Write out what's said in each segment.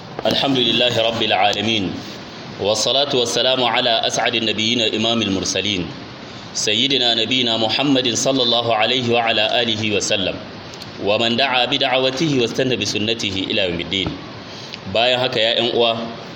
الحمد لله رب العالمين والصلاة والسلام على أسعد النبيين إمام المرسلين سيدنا نبينا محمد صلى الله عليه وعلى آله وسلم ومن دعا بدعوته واستنى بسنته إلى يوم الدين bayan haka ya uwa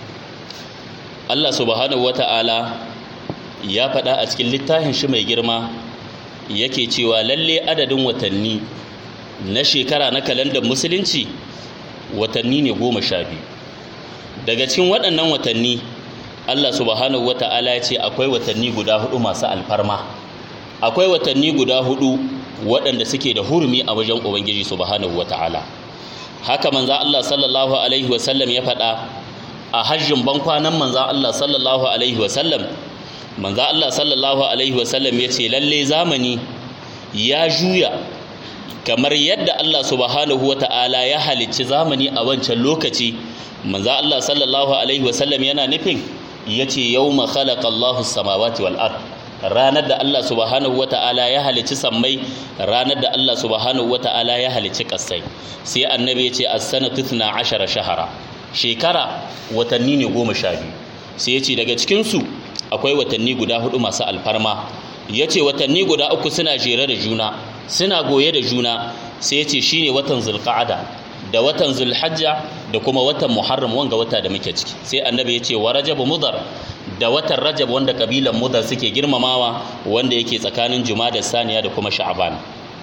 Allah subhanahu wata'ala ya faɗa a cikin littafin shi mai girma yake cewa lalle adadin watanni na shekara na kalandar musulunci watanni ne goma sha biyu daga cikin waɗannan watanni Allah subhanahu wata'ala ya ce akwai watanni guda hudu masu alfarma akwai watanni guda hudu waɗanda suke da hurumi a wajen ubangiji subhanahu wata'ala haka manza Allah sallallahu alaihi wasallam ya faɗa a hajjin bankwanan manza Allah sallallahu alaihi wasallam manza Allah sallallahu alaihi wasallam ya ce lalle zamani ya juya kamar yadda Allah subhanahu wata'ala ya halicci zamani a wancan lokaci manza Allah sallallahu alaihi wasallam yana nufin ya ce yau ma khalaqa Allahu samawati wal ard ranar da Allah subhanahu wata'ala ya halicci sammai ranar da Allah subhanahu wata'ala ya halicci kasai sai annabi ya ce as-sanatu 12 shahara shekara watanni ne goma sha biyu sai ya ce daga cikin su akwai watanni guda hudu masu alfarma ya ce watanni guda uku suna jere da juna suna goye da juna sai ya ce shine watan zulqa'ada da watan zulhajja da kuma watan muharram wanga wata da muke ciki sai annabi ya ce wa rajab mudar da watan rajab wanda kabilan mudar suke girmamawa wanda yake tsakanin jumada saniya da kuma sha'ban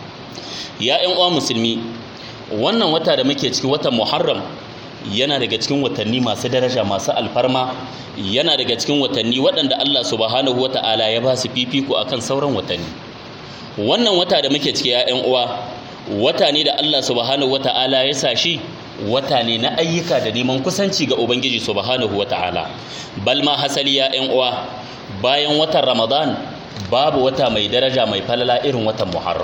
ya ƴan uwa musulmi wannan wata da muke ciki watan muharram yana daga cikin watanni masu daraja masu alfarma yana daga cikin watanni waɗanda Allah subhanahu wata'ala ya ba su fifiko akan sauran watanni wannan wata da muke ciki ya ƴan uwa wata ne da Allah subhanahu wata'ala ya sa shi wata ne na ayyuka da neman kusanci ga Ubangiji subhanahu wata'ala bal ma hasali ya ƴan uwa bayan watan Ramadan babu wata mai daraja mai falala irin watan Muharram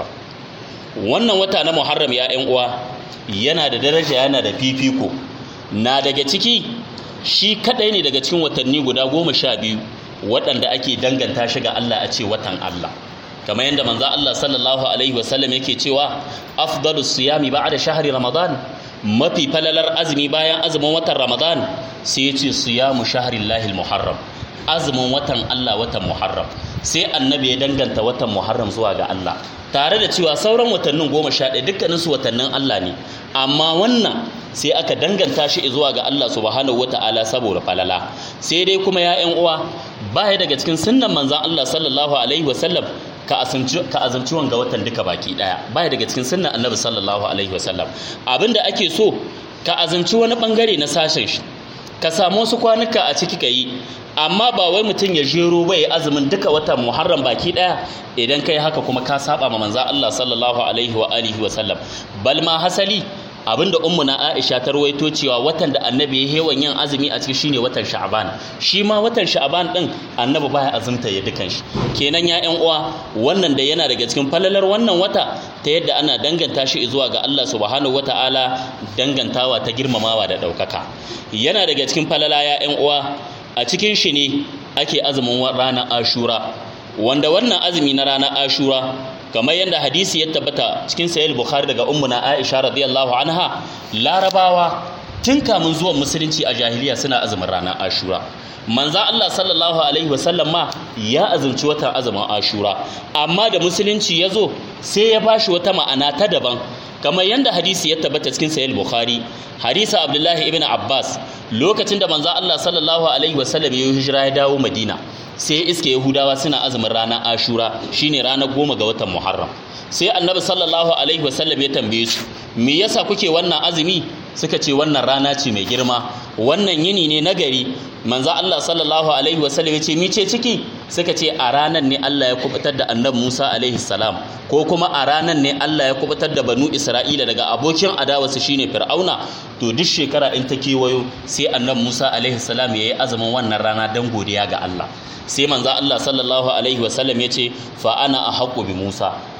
wannan wata na Muharram ya ƴan uwa yana da daraja yana da fifiko na daga ciki shi kadai ne daga cikin watanni guda goma sha biyu waɗanda ake danganta shi ga Allah a ce watan Allah kamar yadda manzo Allah sallallahu alaihi wasallam yake cewa afdalu siyami ba'da shahri ramadan mafi falalar azumi bayan azumin watan ramadan sai ya ce siyamu shahrillahi muharram azumin watan Allah watan muharram sai annabi ya danganta watan muharram zuwa ga Allah tare da cewa sauran watannin goma sha ɗaya dukkanin su watannin Allah ne amma wannan sai aka danganta shi zuwa ga Allah subhanahu wata'ala saboda falala sai dai kuma ya ƴan uwa baya daga cikin sunnan manzon Allah sallallahu alaihi wasallam ka azumci wanga watan duka baki daya baya daga cikin sunnan annabi sallallahu alaihi wasallam abinda ake so ka azumci wani bangare na sashen shi ka samu wasu kwanuka a ciki ka yi amma ba wai mutum ya jero bai azumin duka watan muharram baki daya idan kai haka kuma ka saba ma manzo Allah sallallahu alaihi wa alihi wa sallam bal ma hasali abinda ummuna Aisha ta ruwaito cewa watan da annabi ya hewan yin azumi a ciki shine watan Sha'ban shi ma watan Sha'ban din annabi baya azumta ya dukan shi kenan ya ƴan uwa wannan da yana daga cikin falalar wannan wata ta yadda ana danganta shi zuwa ga Allah subhanahu wataala dangantawa ta girmamawa da ɗaukaka yana daga cikin falala ya ƴan uwa a cikin shi ne ake azumin ranar Ashura wanda wannan azumi na ranar Ashura kamar yadda hadisi ya tabbata cikin sahih bukhari daga ummuna aisha radiyallahu anha larabawa tun kamun zuwan musulunci a jahiliya suna azumin ranar ashura manza Allah sallallahu alaihi wasallam ma ya azumci watan azumin ashura amma da musulunci ya zo sai ya bashi wata ma'ana ta daban kamar yadda hadisi ya tabbata cikin sahih bukhari hadisa abdullahi ibn abbas lokacin da manzo Allah sallallahu alaihi wasallam ya hijira ya dawo madina sai iske yahudawa suna azumin ranar ashura shine ranar goma ga watan muharram sai annabi sallallahu alaihi wasallam ya tambaye su me yasa kuke wannan azumi suka ce wannan rana ce mai girma wannan yini ne na gari manzo Allah sallallahu alaihi wasallam ya ce mi ce ciki suka ce a ranar ne Allah ya kubutar da annabi Musa alaihi salam ko kuma a ranar ne Allah ya kubutar da banu Isra'ila daga abokin adawarsu shine Fir'auna to duk shekara in ta kewayo sai annabi Musa alaihi salam yayi azumin wannan rana dan godiya ga Allah sai manzo Allah sallallahu alaihi wasallam ya ce fa ana ahqqu bi Musa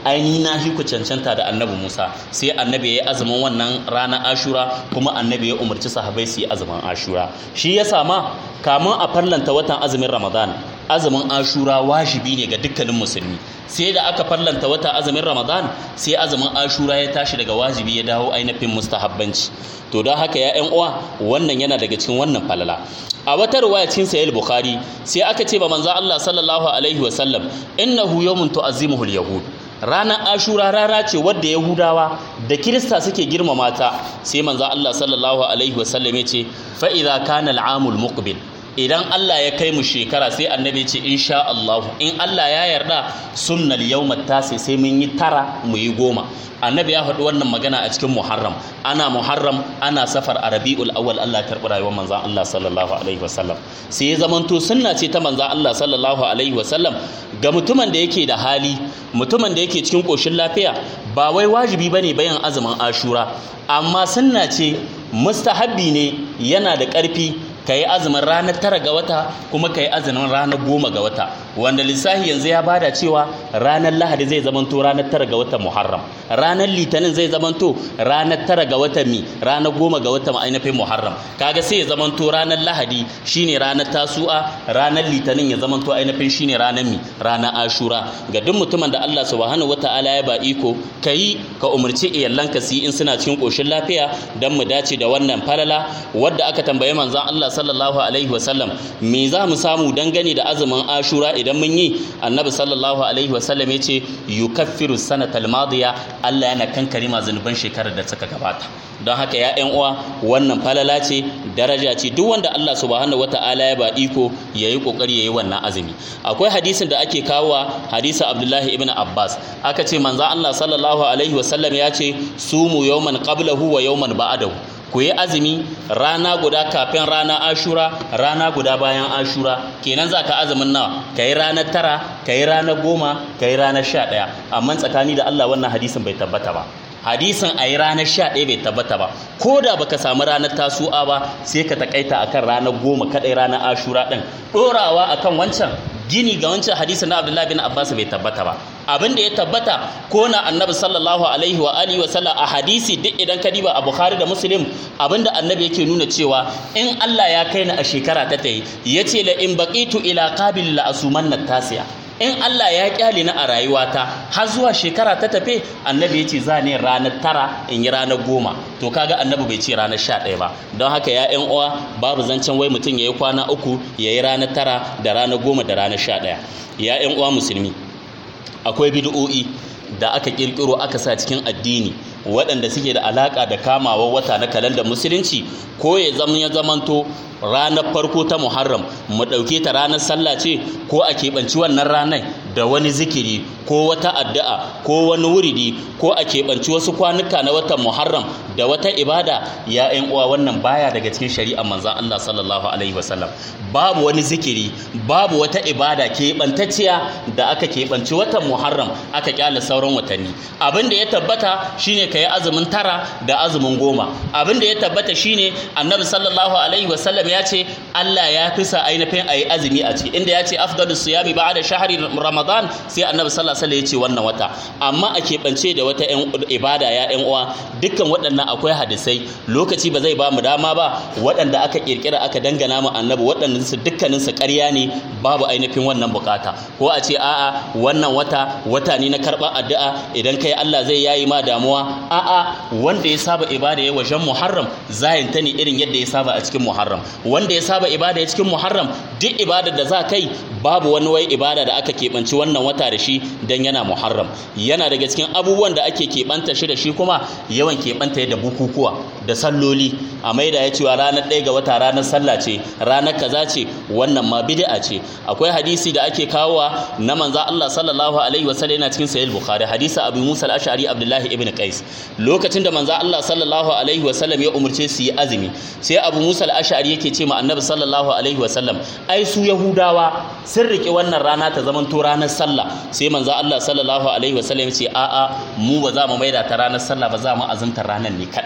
aini na shi ku cancanta da annabi Musa sai annabi ya yi azumin wannan ranar Ashura kuma annabi ya umarci sahabbai su yi azumin Ashura shi ya sama kamun a farlanta watan azumin Ramadan azumin Ashura wajibi ne ga dukkanin musulmi sai da aka farlanta wata azumin Ramadan sai azumin Ashura ya tashi daga wajibi ya dawo ainihin mustahabbanci to don haka ya ƴan uwa wannan yana daga cikin wannan falala a wata riwaya cikin sahih bukhari sai aka ce ba manzo Allah sallallahu alaihi wa sallam innahu yawmun tu'azzimuhu al-yahud ranar ashura rara ce wadda yahudawa da kirista suke girmama ta sai manzo Allah sallallahu alaihi wa sallam ya ce fa idza kana al-amul muqbil idan Allah ya kai mu shekara sai annabi ce insha Allah in Allah ya yarda sunnal yawmat tasi sai mun yi tara mu yi goma annabi ya faɗi wannan magana a cikin muharram ana muharram ana safar a rabi'ul awwal Allah karɓi rayuwar manzan Allah sallallahu alaihi wasallam sai ya zamanto sunna ce ta manzan Allah sallallahu alaihi wasallam ga mutumin da yake da hali mutumin da yake cikin ƙoshin lafiya ba wai wajibi bane bayan azumin ashura amma sunna ce mustahabbi ne yana da ƙarfi ka yi azumin ranar tara ga wata kuma ka yi azumin ranar goma ga wata wanda lissafi yanzu ya bada cewa ranar lahadi zai zamanto ranar tara ga watan muharram ranar litinin zai zamanto ranar tara ga watan mi ranar goma ga watan ainihin muharram kaga sai ya zamanto ranar lahadi shine ranar tasu'a ranar litinin ya zamanto ainihin shine ranar mi ranar ashura ga duk mutumin da Allah subhanahu wataala ya ba iko kayi ka umarci iyalanka su yi in suna cikin koshin lafiya dan mu dace da wannan falala wadda aka tambaye manzon Allah sallallahu alaihi wasallam me za mu samu dangane da azumin ashura idan mun yi annabi sallallahu alaihi wasallam ya ce yukaffiru sanatal madiya Allah yana kankare ma zunuban shekarar da suka gabata don haka ya ƴan uwa wannan falala ce daraja ce duk wanda Allah subhanahu wata'ala ya ba iko yayi kokari yayi wannan azumi akwai hadisin da ake kawowa hadisi Abdullahi ibn Abbas aka ce manzo Allah sallallahu alaihi wasallam ya ce sumu yawman qablahu wa yawman ba'dahu ku yi azumi rana guda kafin rana ashura rana guda bayan ashura kenan za ka azumin nawa ka yi ranar tara ka yi ranar goma ka yi ranar sha ɗaya amma tsakani da allah wannan hadisin bai tabbata ba hadisin a yi ranar sha ɗaya bai tabbata ba ko da baka samu ranar tasu'a ba sai ka takaita akan ranar goma kaɗai ranar ashura ɗin ɗorawa akan wancan gini ga wancan hadisin na abdullahi bin abbas bai tabbata ba abin da ya tabbata ko na annabi sallallahu alaihi wa alihi wa sallam a hadisi duk idan ka diba a bukhari da muslim abin da annabi yake nuna cewa in allah ya kai ni a shekara ta tayi yace la in baqitu ila qabil la asumanna tasiya in Allah ya kyale ni a rayuwata har zuwa shekara ta tafe annabi ya ce za ne ranar tara in yi ranar goma to kaga annabi bai ce ranar sha ɗaya ba don haka ya yan uwa babu zancen wai mutum ya yi kwana uku ya yi ranar tara da ranar goma da ranar sha ɗaya ya yan uwa musulmi akwai bid'o'i da aka kirkiro aka sa cikin addini waɗanda suke da alaƙa da kamawa wata na kalandar musulunci ko ya zama ya zamanto ranar farko ta muharram mu ɗauke ta ranar sallah ce ko a keɓanci wannan ranar da wani zikiri ko wata addu'a ko wani wuridi ko a keɓanci wasu kwanuka na watan muharram da wata ibada ya ƴan uwa wannan baya daga cikin shari'ar manzon Allah sallallahu alaihi wasallam babu wani zikiri babu wata ibada keɓantacciya da aka keɓanci watan muharram aka kyale sauran watanni abin da ya tabbata shine ka yi azumin tara da azumin goma abin da ya tabbata shine annabi sallallahu alaihi wasallam ya ce Allah ya fi sa ainihin a yi azumi a ciki inda ya ce afdalu siyami ba'da shahri ramadan sai annabi sallallahu alaihi wasallam ya ce wannan wata amma a keɓance da wata ibada ya ƴan uwa dukkan waɗannan akwai hadisai lokaci ba zai ba mu dama ba waɗanda aka kirkira aka dangana mu annabi waɗannan su dukkanin su ƙarya ne babu ainihin wannan bukata ko a ce a'a wannan wata wata ne na karɓar addu'a idan kai Allah zai yayi ma damuwa a'a wanda ya saba ibada ya wajen muharram zayin ta ne irin yadda ya saba a cikin muharram wanda ya saba ibada ya cikin muharram duk ibada da za kai babu wani wai ibada da aka keɓanci wannan wata da shi dan yana muharram yana daga cikin abubuwan da ake keɓanta shi da shi kuma yawan keɓanta da bukukuwa da salloli a maida ya cewa ranar ɗaya ga wata ranar sallah ce ranar kaza ce wannan ma bid'a ce akwai hadisi da ake kawowa na manzo Allah sallallahu alaihi wasallam yana cikin sahih bukhari hadisi abu musa al-ash'ari abdullahi ibn qais lokacin da manzo Allah sallallahu alaihi wasallam ya umurce su yi azumi sai abu musa al-ash'ari yake ce ma annabi sallallahu alaihi wasallam ai su yahudawa sun rike wannan rana ta zaman to ranar sallah sai manzo Allah sallallahu alaihi wasallam ya ce a'a mu ba za mu maida ta ranar sallah ba za mu azumta ranar ne kadai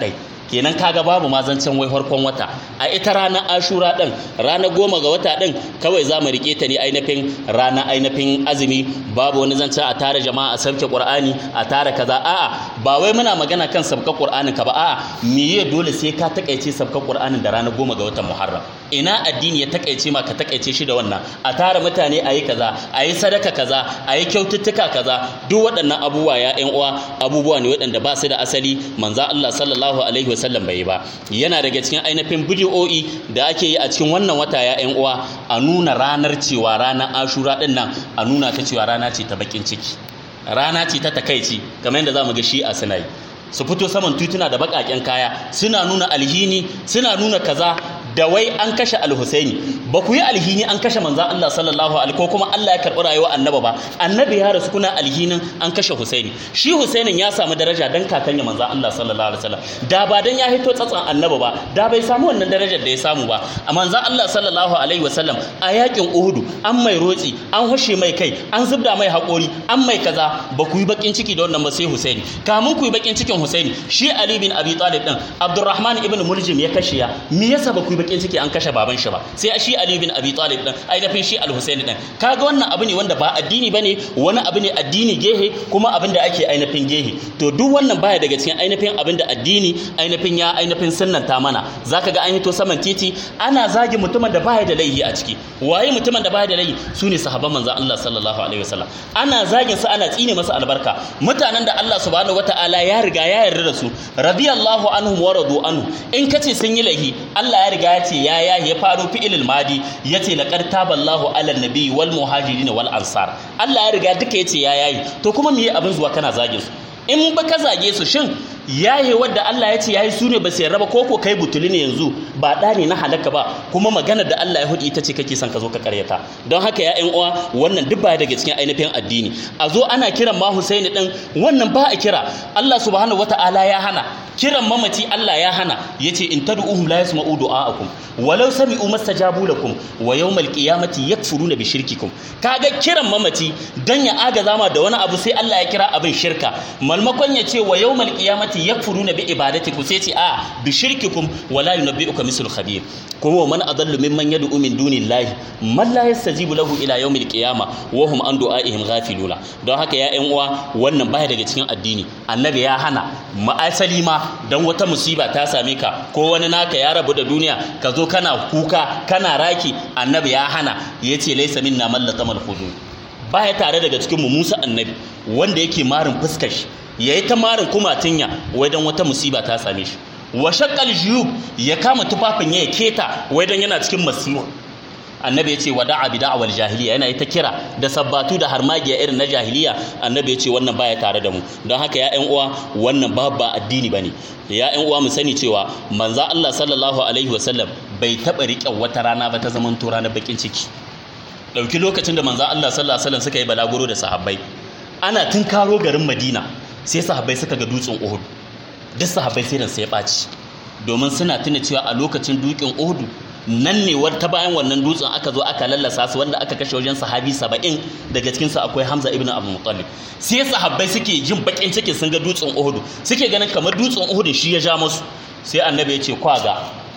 kenan kaga babu ma zancen wai farkon wata a ita ranar ashura din ranar goma ga wata din kawai za mu rike ta ne ainihin rana ainihin azumi babu wani zancen a tara jama'a a sauke qur'ani a tara kaza a'a ba wai muna magana kan sabka qur'anin ka ba a'a miye dole sai ka takaice sabka qur'anin da ranar goma ga watan muharram ina addini ya takaice ma ka takaice shi da wannan a tara mutane a yi kaza a yi sadaka kaza a yi kyaututtuka kaza duk waɗannan abubuwa ya ƴan uwa abubuwa ne waɗanda ba su da asali manzo Allah sallallahu alaihi wasallam bai yi ba yana daga cikin ainihin bidiyo'i da ake yi a cikin wannan wata ya ƴan uwa a nuna ranar cewa ranar ashura ɗin nan a nuna ta cewa rana ce ta bakin ciki rana ce ta takaici kamar yadda za mu ga shi a suna yi su fito saman tituna da baƙaƙen kaya suna nuna alhini suna nuna kaza da wai an kashe alhusaini ba ku yi alhini an kashe manzan Allah sallallahu alaihi ko kuma Allah ya karɓi rayuwa annaba ba annabi ya rasu kuna alhinin an kashe husaini shi husainin ya samu daraja dan kakanya manzan Allah sallallahu alaihi wasallam da ba dan ya hito tsatsan annaba ba da bai samu wannan darajar da ya samu ba a manzan Allah sallallahu alaihi wasallam a yakin Uhudu an mai rotsi an hushe mai kai an zubda mai haƙori an mai kaza ba ku yi bakin ciki da wannan ba sai husaini kamun ku yi bakin cikin husaini shi Ali bin Abi Talib din Abdurrahman ibn Muljim ya kashe ya me yasa ba ku yi bakin ciki an kashe baban shi ba sai shi Ali bin Abi Talib din ainihin shi Al-Husaini din kaga wannan abu ne wanda ba addini bane wani abu ne addini gehe kuma abin da ake ainihin gehe to duk wannan baya daga cikin ainihin abin da addini ainihin ya ainihin sunnanta mana zaka ga an hito saman titi ana zagi mutumin da baya da laihi a ciki waye mutumin da baya da laihi sune sahabban manzon Allah sallallahu alaihi wasallam ana zagin su ana tsine masa albarka mutanen da Allah subhanahu wataala ya riga ya yarda da su radiyallahu anhum wa radu anhu in kace sun yi laihi Allah ya riga ya ce ya ya ya faro fi'ilil madi yace laqad taballahu ala nabi wal muhajirin wal ansar Allah ya riga duka yace ya yayi to kuma me abin zuwa kana zage su in ba ka zage su shin yaye wadda Allah ya ce yayi su ne ba sai raba koko kai butuli ne yanzu ba da ne na halaka ba kuma maganar da Allah ya hudi ita ce kake son ka zo ka karyata don haka ya ƴan uwa wannan duk baya daga cikin ainihin addini a zo ana kiran ma Husaini din wannan ba a kira Allah subhanahu wataala ya hana kiran mamaci Allah ya hana yace in tad'uhum la yasma'u du'aakum walau sami'u mastajabu lakum wa yawmal qiyamati yakfuruna bi shirkikum kaga kiran mamaci dan ya agaza ma da wani abu sai Allah ya kira abin shirka malmakon ya ce wa yawmal qiyamati yakfuruna bi ibadatikum sai ce a bi shirkikum wala yunabbi'uka mislu khabir kuma man adallu mimman yad'u min dunillahi man la yastajibu lahu ila yawmil qiyamah wa hum an du'aihim ghafiluna don haka ya ƴan uwa wannan baya daga cikin addini annabi ya hana ma'asali ma dan wata musiba ta same ka ko wani naka ya rabu da duniya ka zo kana kuka kana raki annabi ya hana yace laysa minna man latamal hudud baya tare daga cikin mu Musa annabi wanda yake marin fuskar shi yayi ta marin kumatinya wai dan wata musiba ta same shi wa shaqqal juyub ya kama tufafin ya keta wai dan yana cikin masiwa annabi ya ce wa da'a bi da'awal jahiliya yana ta kira da sabbatu da harmagiya irin na jahiliya annabi ya ce wannan baya tare da mu don haka ya ƴan uwa wannan ba ba addini bane ya ƴan uwa mu sani cewa manzo Allah sallallahu alaihi wasallam bai taba riƙe wata rana ba ta zaman to ranar bakin ciki dauki lokacin da manzo Allah sallallahu alaihi wasallam suka yi balaguro da sahabbai ana tunkaro garin Madina sai sahabbai suka ga dutsen Uhud duk sahabbai sai sai ya ɓaci domin suna tuna cewa a lokacin dukin Uhud nan ne ta bayan wannan dutsen aka zo aka lallasa su wanda aka kashe wajen sahabi saba'in daga cikinsu akwai hamza ibn abu muttalib sai sahabbai suke jin bakin ciki sun ga dutsen uhudu suke ganin kamar dutsen uhudun shi ya ja musu sai annabi ya ce kwaga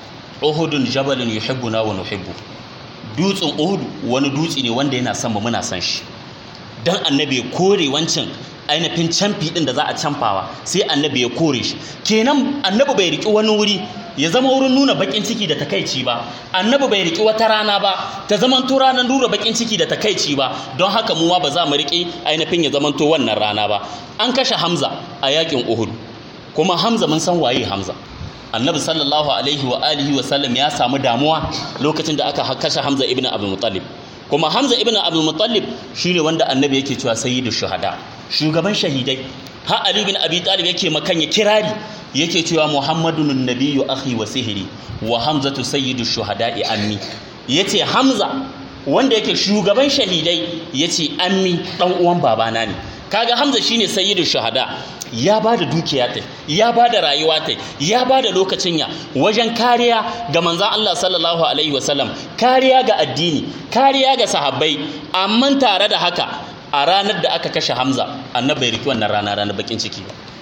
uhudun jabalin yuhibbuna wa nuhibbu dutsen uhudu wani dutse ne wanda yana son mu muna son shi dan annabi ya kore wancan ainihin camfi din da za a camfawa sai annabi ya kore shi kenan annabi bai riki wani wuri ya zama wurin nuna bakin ciki da takaici ba annabi bai riki wata rana ba ta zaman to ranar nuna bakin ciki da takaici ba don haka mu ma ba za mu riki ainihin ya zaman to wannan rana ba an kashe hamza a yakin uhud kuma hamza mun san waye hamza annabi sallallahu alaihi wa alihi wa sallam ya samu damuwa lokacin da aka kashe hamza ibn abdul muttalib kuma hamza ibn abdul muttalib shine wanda annabi yake cewa sayyidu shuhada shugaban shahidai ha ali bin abi talib yake makanya kirari yake cewa muhammadun nabiyyu akhi wa sihiri wa hamzatu sayyidu shuhada'i ammi yace hamza wanda yake shugaban shahidai yace ammi dan uwan babana ne kaga hamza shine sayyidu shuhada ya ba da dukiya ta ya ba da rayuwa ta ya ba da lokacin ya wajen kariya ga manzan Allah sallallahu alaihi wasallam kariya ga addini kariya ga sahabbai amma tare da haka a ranar da aka kashe Hamza annabi bai riki wannan rana ranar bakin ciki ba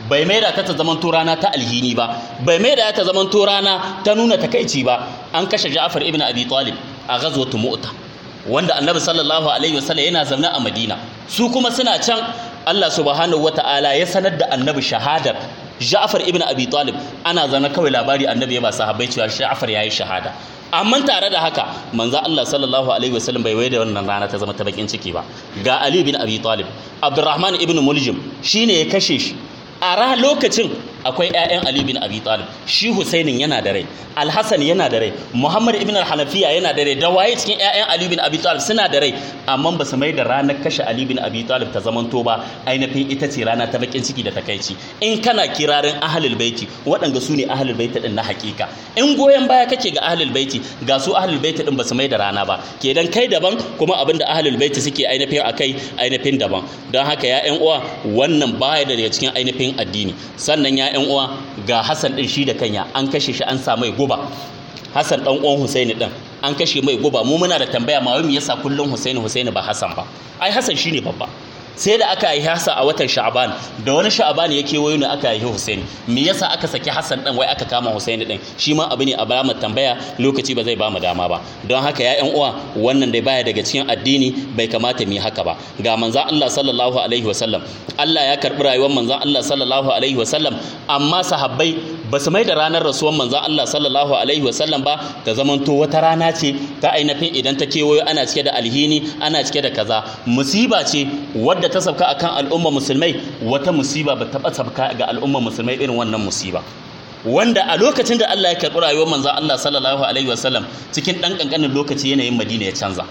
bai maida ta ta zamanto rana ta alhini ba bai maida ta zamanto rana ta nuna takaici ba an kashe Ja'far ibn Abi Talib a ghazwatu Mu'ta wanda Annabi sallallahu alaihi wasallam yana zaune a Madina su kuma suna can Allah subhanahu wata'ala ya sanar da Annabi shahadar Ja'far ibn Abi Talib ana zaune kawai labari Annabi ya ba sahabbai cewa Ja'far yayi shahada amma tare da haka manzo Allah sallallahu alaihi wasallam bai waye da wannan rana ta zama ta bakin ciki ba ga Ali bin Abi Talib Abdurrahman ibn Muljim shine ya kashe shi a ra lokacin akwai ƴaƴan Ali bin Abi Talib shi Husainin yana da rai Al-Hasan yana da rai Muhammad ibn al-Hanafiya yana da rai da waye cikin ƴaƴan Ali bin Abi Talib suna da rai amma ba su mai da ranar kashe Ali bin Abi Talib ta zamanto ba ainihin ita ce rana ta bakin ciki da takaici in kana kirarin ahlul baiti waɗanda su ne ahlul baiti din na hakika in goyon baya kake ga ahlul baiti ga su ahlul baiti din ba su mai da rana ba kenan kai daban kuma abin da ahlul baiti suke ainihin akai ainihin daban don haka ya ƴan uwa wannan baya daga cikin ainihin addini sannan ya ƴan uwa ga Hassan din shi da kanya an kashe shi an sa mai guba Hassan dan uwan Husaini din an kashe mai guba mu muna da tambaya ma wai me yasa kullun Husaini Husaini ba Hassan ba ai Hassan shine babba sai da aka yi Hassan a watan Sha'ban da wani Sha'ban ya kewayo ne aka yi Husaini me yasa aka saki Hassan din wai aka kama Husaini din shi ma abu ne a bamu tambaya lokaci ba zai bamu dama ba don haka ya ƴan uwa wannan dai baya daga cikin addini bai kamata mu yi haka ba ga manzon Allah sallallahu alaihi wasallam Allah ya karbi rayuwar manzon Allah sallallahu alaihi wasallam amma sahabbai ba su mai da ranar rasuwar manzon Allah sallallahu alaihi wasallam ba ta zamanto wata rana ce ta ainihin idan ta kewayo ana cike da alhini ana cike da kaza musiba ce wadda ta sabka akan al'umma musulmai wata musiba ba ta sabka ga al'umma musulmai irin wannan musiba wanda a lokacin da Allah ya karɓi rayuwar manzon Allah sallallahu alaihi wasallam cikin ɗan ƙanƙanin lokaci yanayin Madina ya canza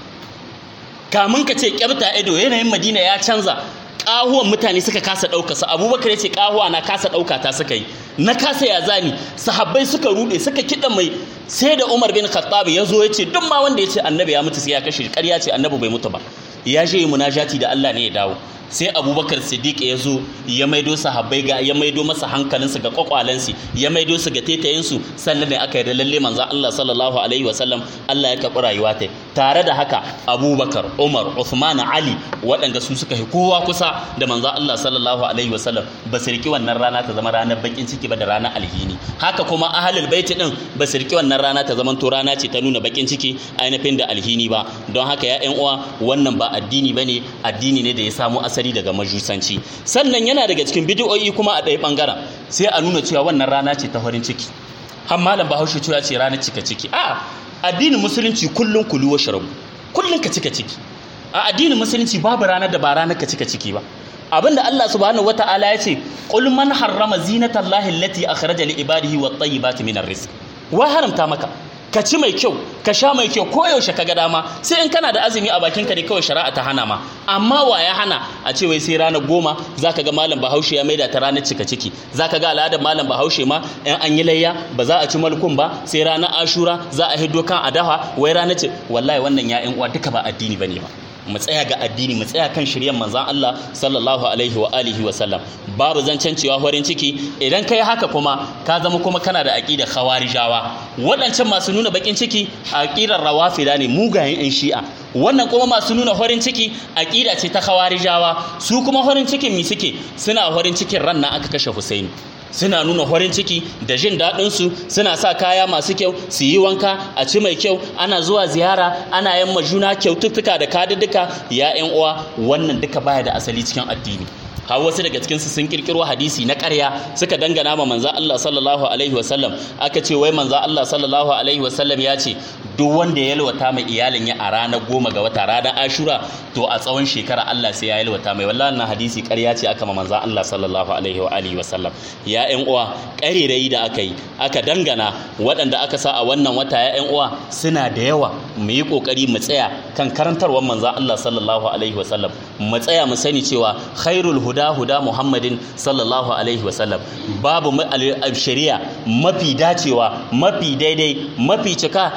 kamun ka ce kyabta ido yanayin Madina ya canza ƙahuwan mutane suka kasa ɗauka su abubakar ya ce ƙahuwa na kasa ɗauka ta suka yi na kasa ya zani sahabbai suka rude suka kiɗa mai sai da umar bin khattab ya zo ya ce duk ma wanda ya ce annabi ya mutu sai ya kashe ƙarya ce annabi bai mutu ba ya je munajati da Allah ne ya dawo sai abubakar siddiq ya zo ya maido sahabbai ga ya maido masa hankalinsu ga kwakwalensu ya maido su ga tetayinsu sannan ne aka yi da lalle manzan Allah sallallahu alaihi wasallam Allah ya karɓi rayuwa ta tare da haka abubakar umar uthman ali waɗanda su suka yi kowa kusa da manzan Allah sallallahu alaihi wasallam ba su riki wannan rana ta zama ranar bakin ciki ba da ranar alhini haka kuma ahlul baiti din ba su riki wannan rana ta zama to rana ce ta nuna bakin ciki ainihin da alhini ba don haka ya ƴan uwa wannan ba addini bane addini ne da ya samu asali asali daga majusanci sannan yana daga cikin bidiyoyi kuma a ɗaya ɓangaren sai a nuna cewa wannan rana ce ta farin ciki har malam bahaushe cewa ce ranar cika ciki a addinin musulunci kullum kulu wa sharabu kullum ka cika ciki a addinin musulunci babu ranar da ba ranar ka cika ciki ba abinda Allah subhanahu wata'ala ya ce qul man harrama zinatallahi allati akhraja li ibadihi wat tayyibati minar rizq wa haramta maka ka ci mai kyau ka sha mai kyau ko yaushe ka ga dama sai in kana da azumi a bakin ka ne kawai shari'a ta hana ma amma wa ya hana a ce wai sai ranar goma zaka ga malam bahaushe ya maida ta ranar cika ciki zaka ga al'adar malam bahaushe ma in an yi layya ba za a ci malkun ba sai ranar ashura za a hiddo kan adaha wai ranar ce wallahi wannan ya uwa duka ba addini bane ba mu tsaya ga addini mu tsaya kan shiryan manzan Allah sallallahu alaihi wa alihi wa sallam babu zancen cewa horin ciki idan kai haka kuma ka zama kuma kana da aqidar khawarijawa waɗancan masu nuna bakin ciki aqidar rawafida ne mugayen yan shi'a wannan kuma masu nuna horin ciki aqida ce ta khawarijawa su kuma horin cikin mi suke suna horin cikin ran nan aka kashe Husaini suna nuna farin ciki da jin daɗinsu suna sa kaya masu kyau su yi wanka a ci mai kyau ana zuwa ziyara ana yamma juna kyaututtuka da kadidduka ya yan uwa wannan duka baya da asali cikin addini har wasu daga cikinsu sun kirkiro hadisi na ƙarya suka dangana ma manzo Allah sallallahu alaihi wasallam aka ce wai manzo Allah sallallahu alaihi wasallam ya ce duk wanda ya yalwata mai iyalin ya a ranar goma ga wata ranar ashura to a tsawon shekara Allah sai ya yalwata mai wallahi wannan hadisi ƙarya ce aka ma manzo Allah sallallahu alaihi wa alihi wasallam ya ƴan uwa ƙarerayi da aka yi aka dangana waɗanda aka sa a wannan wata ya ƴan uwa suna da yawa mu yi ƙoƙari mu tsaya kan karantarwar manzo Allah sallallahu alaihi wasallam mu tsaya mu sani cewa khairul huda huda Muhammadin sallallahu alaihi wasallam babu shari'a mafi dacewa mafi daidai mafi cika irin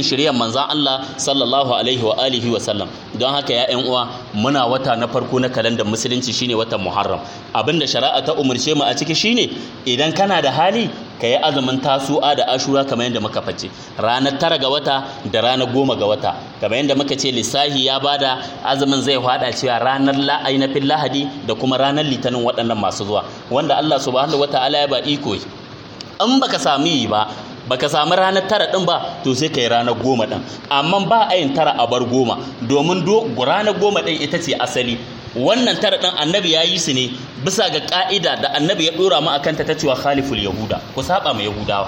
shiryan manzan Allah sallallahu alaihi wa alihi wa sallam don haka ya ƴan uwa muna wata na farko na kalandar musulunci shine watan Muharram abinda shari'a ta umurce mu a ciki shine idan kana da hali ka yi azumin tasu'a da ashura kamar yadda muka face ranar tara ga wata da ranar goma ga wata kamar yadda muka ce lissahi ya bada azumin zai hada cewa ranar ainihin lahadi da kuma ranar litinin waɗannan masu zuwa wanda Allah subhanahu wataala ya ba iko in baka sami yi ba baka samu ranar tara din ba to sai kai ranar goma din amma ba a yin tara a bar goma domin ranar goma din ita ce asali wannan tara ɗin annabi ya yi su ne bisa ga ƙa'ida da annabi ya ɗora mu akan ta ta cewa khaliful yahuda ku saba ma yahudawa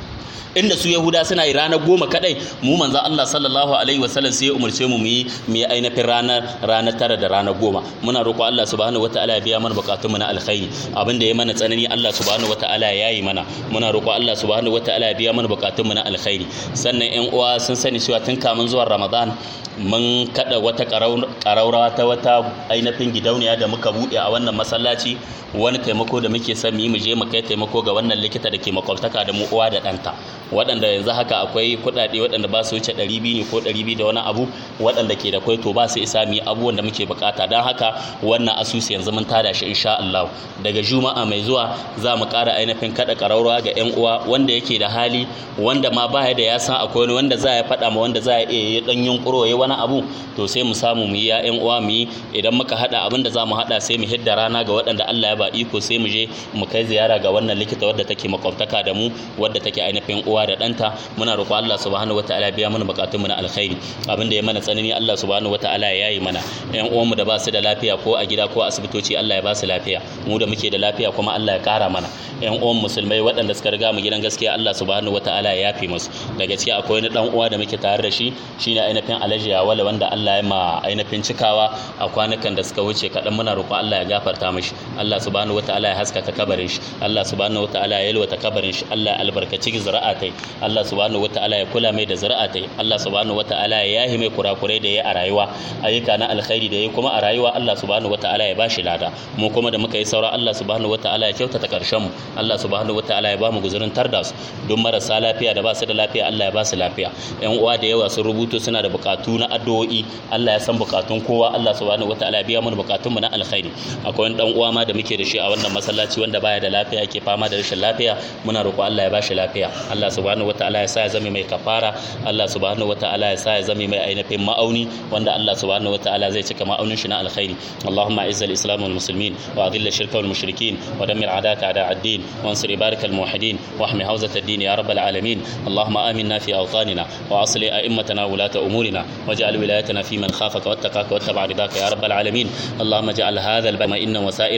inda su yahuda suna yi ranar goma kadai mu manzo Allah sallallahu alaihi wasallam sai ya umarce mu mu yi mu yi ainihin ranar ranar tara da ranar goma muna roƙo Allah subhanahu wataala ya biya mana bukatun mu na alkhairi abin da ya mana tsanani Allah subhanahu wataala ya yi mana muna roƙo Allah subhanahu wataala ya biya mana bukatun mu na alkhairi sannan ƴan uwa sun sani cewa tun kamun zuwan Ramadan mun kada wata ƙaraurawa ta wata ainihin gidauniya da muka buɗe a wannan masallaci wani taimako da muke son mu yi mu je mu kai taimako ga wannan likita da ke makwabtaka da mu uwa da ɗanta waɗanda yanzu haka akwai kuɗaɗe waɗanda ba su wuce ɗari biyu ne ko ɗari biyu da wani abu waɗanda ke da kwai to ba su isa mu yi abubuwan da muke bukata don haka wannan asusu yanzu mun tada shi insha Allah daga juma'a mai zuwa za mu ƙara ainihin kaɗa ƙaraurawa ga 'yan uwa wanda yake da hali wanda ma ba da ya san akwai wani wanda za ya faɗa ma wanda za ya iya yi ɗan yunƙuro ya wani abu to sai mu samu mu yi ya 'yan uwa mu yi idan muka haɗa abin da za mu haɗa sai mu hidda rana ga waɗanda Allah ya ba iko sai mu je mu kai ziyara ga wannan likita wadda take makwabtaka da mu wadda take ainihin uwa da ɗanta muna roƙo Allah subhanahu wataala biya mana buƙatunmu na alkhairi abin da ya mana tsanani Allah subhanahu wataala ya yayi mana ƴan uwanmu da ba su da lafiya ko a gida ko a asibitoci Allah ya ba su lafiya mu da muke da lafiya kuma Allah ya ƙara mana ƴan uwan musulmai waɗanda suka riga mu gidan gaskiya Allah subhanahu wataala ya yafe musu daga ciki akwai wani dan uwa da muke tare da shi shine ainihin Alhaji Yawala wanda Allah ya ma ainihin cikawa a kwanukan da suka wuce kaɗan muna roƙo Allah ya gafarta mishi Allah subhanahu wataala ya haskaka kabarin shi Allah subhanahu wataala ya yalwata kabarin shi Allah ya albarkaci zuri'atai Allah subhanahu wataala ya kula mai da zuri'atai Allah subhanahu wataala ya yahi mai kurakurai da ya a rayuwa ayyuka na alkhairi da ya kuma a rayuwa Allah subhanahu wataala ya bashi lada mu kuma da muka yi saura Allah subhanahu wataala ya kyautata karshen mu Allah subhanahu wataala ya ba mu guzurin tarda su don marasa lafiya da ba su da lafiya Allah ya ba su lafiya yan uwa da yawa sun rubuto suna da bukatu na addu'o'i Allah ya san bukatun kowa Allah subhanahu wataala ya biya mana bukatun mu na alkhairi akwai wani dan uwa ma da muke da shi a wannan masallaci wanda baya da lafiya yake fama da rashin lafiya muna roƙo Allah ya bashi lafiya Allah subhanahu wataala ya sa ya zame mai kafara Allah subhanahu wataala ya sa ya zame mai ainihin ma'auni wanda Allah subhanahu wataala zai cika ma'aunin shi na alkhairi Allahumma izza al-islam wal muslimin wa adhill ash-shirka wal mushrikin wa dammir a'daka a'da ad-din wa ansur ibarak al-muwahhidin wa ahmi hawzat ad-din ya rabbal alamin Allahumma aminna fi awtanina wa asli a'immatana wa ulata umurina waj'al wilayatana fi man khafaka wattaqaka wattaba' ridaka ya rabbal alamin Allahumma ij'al hadha al-balad inna wasa'il